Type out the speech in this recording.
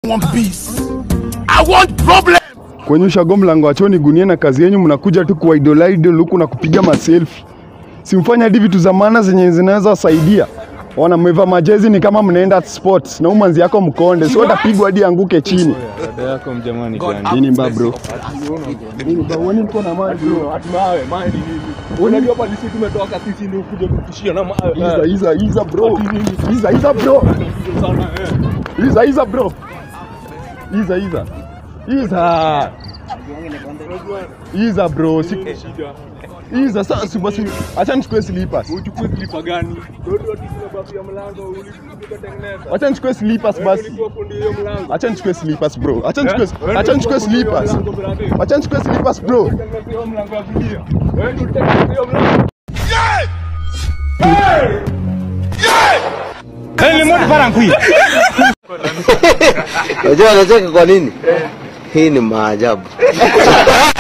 want peace. I want problem. Kwenye ushago mlango wa choni gunia na kazi yenyu mnakuja tu kuwa idol idol huku na kupiga maselfie. Simfanya hadi vitu za maana zenye zinaweza wasaidia. Ona mmevaa majezi ni kama mnaenda sports na umanzi yako mkonde. Sio utapigwa hadi anguke chini. Dada yako mjamani gani? Nini mba bro? Nini ba uone niko na maji bro. Mawe, mawe ni nini? Unajua hapa sisi tumetoka sisi ndio kuja kutishia na mawe. Iza iza iza bro. Iza iza bro. sana eh. Iza iza bro. Iza iza. Iza. Iza bro. Si Shida. Iza sasa si basi acha nichukue slippers. Uchukue klipa gani? Ndio ndio tunababu ya mlango ulikutengeneza. Acha nichukue slippers basi. Ulikuwa fundi hiyo mlango. Acha nichukue slippers bro. Acha nichukue Eh? acha nichukue slippers. Acha nichukue slippers bro. Tengeneza hiyo mlango ya kulia. Wewe ndio utengeneza hiyo mlango. Unajua anacheka kwa nini? Hii ni maajabu.